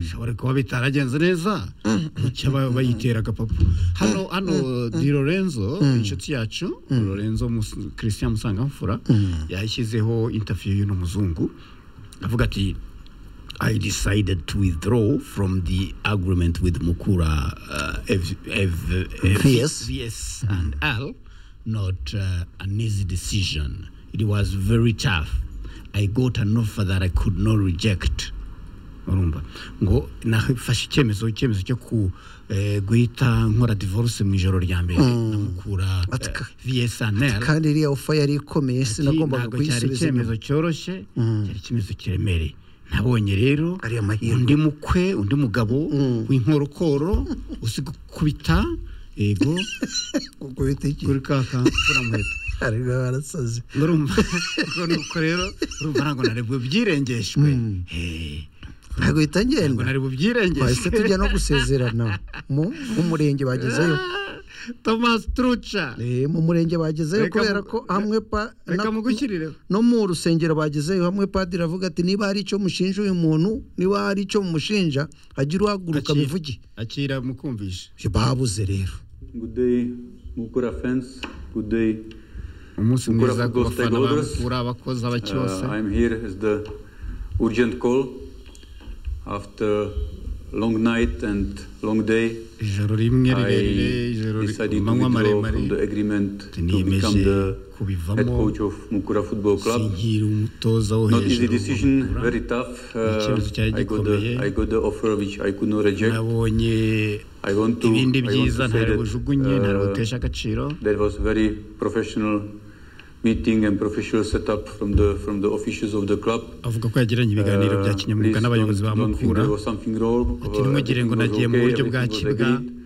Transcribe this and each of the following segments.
bishobora kuba bitaragenze neza icyo aba- bayitera agapapa hano hano di lorenzo inshuti yacu lorenzo Mus- christian musangamfura yashyizeho interview y'uno muzungu avuga ati I decided to withdraw from the agreement with Mukura uh, F, F, F, Yes. VS and L, not uh, an easy decision. It was very tough. I got an offer that I could not reject. urumva ngo nafashe icyemezo icyemezo cyo ku eh, guhita nkora divorce mu ijoro rya mbere namukura Ati eh, ka- VSNL kandi iriya ofa yari ikomeye sinagombaga ntabwo cyari kuyisubiza icyemezo cyoroshye cyari icyemezo kiremereye nabonye rero Ariya mahirwe. undi mukwe undi mugabo w'inkorokoro uzi gukubita yego kuko bitiki kuri ka kamfura muheto ariko barasaze urumva ubwo ni uko rero urumva ntabwo nari bubyirengeshwe Eh, ntabwo bihita ntabwo ngenda nari bahise bubyirengeshwe tujya no gusezerana mu mu murenge bagezeyo tomasi turuca Eh, mu murenge bagezeyo Reka kubera mu- ko hamwe pa reka na- mugushyirireho no mu rusengero bagezeyo hamwe padiri avuga ati niba hari icyo mushinja uyu muntu niba hari icyo mumushinja hajya uhaguruka Akira. bivuge akira mukumvisha babuze rero Good day, Mukura fans. Good day. umunsi Gukora mwiza ku football bafana ba stakeholders. mukura abakozi Uh, abacyose I'm here as the urgent call after long night and long day. ijoro rimwe rirerire I ijoro ri- decided to amanywa withdraw maremare from the agreement to Niyemeje become the kubivamo. head coach of Mukura Football Club. sinkiri umutoza wo Not easy hejuru decision, w'umukura. very tough. Uh, Ikibazo cyari I got the gikomeye. I got the offer which I could not reject. nabonye I want to I want ibindi byiza to say ntabwo bujugunye ntabwo that uh, butesha agaciro That was very professional meeting and professional setup from the from the officials of the club. avuga ko yagiranye ibiganiro Uh, bya kinyamwuga please n'abayobozi don't- ba don't think mukura there was something wrong, Ati, uh, "Ntimugire ngo everything was nagiye mu okay, buryo bwa everything was kibwa." agreed.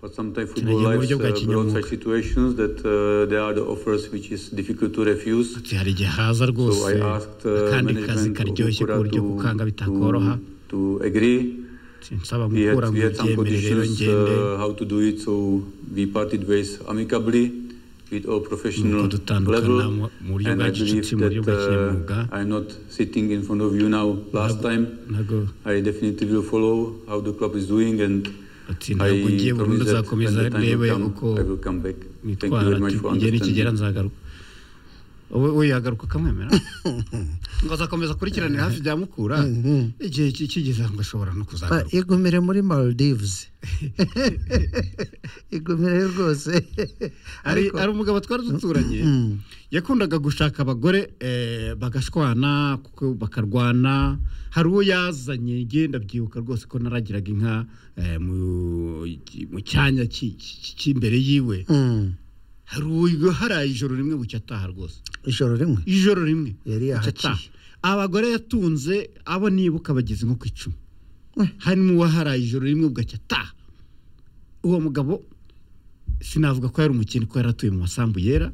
But sometimes football Kinagiye mu lives buryo bwa uh, brought kinyamwuga. such situations that uh, there are the offers which is difficult to refuse. Ati, hari igihe haza rwose So I asked uh, akandi kazi management of karyoshye ku Mukura buryo to- gukanga bitakoroha to, to agree. Ati, nsaba We had, mukura we ngo had some byemere rero conditions ngende uh, how to do it, so we parted ways amicably with all professional Nuko dutandukana level. mu- mu buryo And bwa I believe gicuti, mu buryo bwa that kinyamwuga. uh, I'm not sitting in front of you now last time. ntabwo I definitely will follow how the club is doing and ati I ntabwo ngiye burundu promise that when nzakomeza the time ndebe will uko come, I will come back. Thank you nitwara very much ati for igihe nikigera understanding. nzagaruka wowe wowe yagaruka akamwemera ngo azakomeza akurikiranira hafi bya mukura igihe ki- kigeze ngo ashobora no Ah, kuzagaruka igumire muri maldives igumire rwose hari ariko hari umugabo twari duturanye yakundaga gushaka abagore eh, bagashwana kuko bakarwana hari uwo yazanye nge ndabyibuka rwose ko naragiraga inka eh, mu- mu cyanya ki- ki- cy'imbere yiwe Mm, hari uwo haraye ijoro rimwe bucya ataha rwose ijoro rimwe ijoro rimwe Yari bucya yahaciye. ataha. abagore yatunze abo nibuka bageze nko ku icumi harimo uwaharaye ijoro rimwe bugacya ataha uwo mugabo sinavuga ko yari umukene ko yari atuye mu masambu yera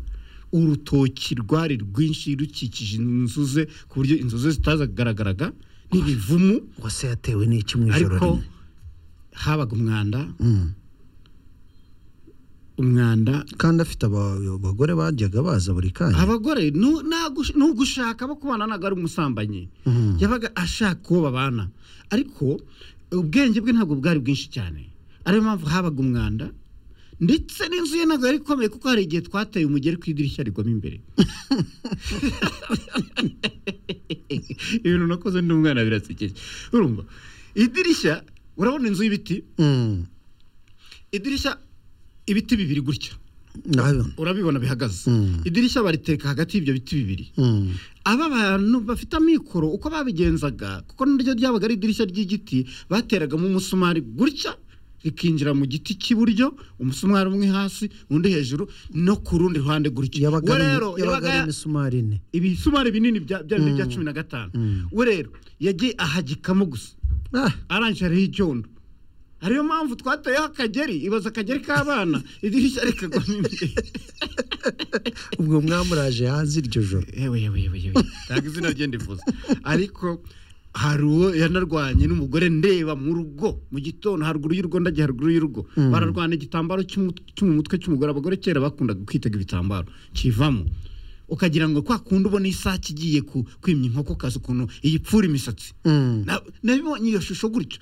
urutoki rwari rwinshi rukikije inzu ze ku buryo inzu ze zitazagaragaraga n'ibivumu wase yatewe n'iki mu ijoro ariko rimwe habaga umwanda Mm. umwanda kandi afite aba- abagore bajyaga baza buri kanya abagore nu- nagush- nugushaka abo kubana ntabwo ari umusambanyi Mhm. yabaga ashaka uwo babana ariko ubwenge bwe ntabwo bwari bwinshi cyane ariyo mpamvu habaga umwanda ndetse n'inzu ye ntabwo yari ikomeye kuko hari igihe twateye umugeri ku idirishya rigwamo imbere ibintu nakoze ndi umwana birasekeje urumva idirishya urabona inzu y'ibiti Mm, idirishya ibiti bibiri gutya ndabibona urabibona bihagaze Mm. idirishya bariteka hagati y'ibyo biti bibiri Mm, aba bantu bafite amikoro uko babigenzaga kuko niryo ryabaga ari idirishya ry'igiti bateragamo umusumari gutya rikinjira mu giti cy'iburyo umusumari umwe hasi undi hejuru no ku rundi ruhande gutya yabaga we ari- rero yabaga ari yabaga imisumari ine ibisumari binini bya bya bya cumi na gatanu we rero yagiye ahagikamo gusa Ah, arangije hariho icyondo ariyo mpamvu twateyeho akageri ibaza akageri k'abana idirishya rikagwamo imbere ubwo mwamuraje hanze iryo joro yewe yewe yewe yewe ntabwo izina rye ndivuze ariko hari uwo yanarwanye n'umugore ndeba mu rugo mu gitondo haruguru y'urugo ndagiye haruguru y'urugo bararwana igitambaro cy'umut- cyo mu mutwe cy'umugore abagore kera bakundaga kwitega ibitambaro kivamo ukagira ngo kwa kundi ubona isake igiye ku- kwimya inkokokazi ukuntu iyipfura imisatsi Mm, Na- nabibonye iyo shusho gutyo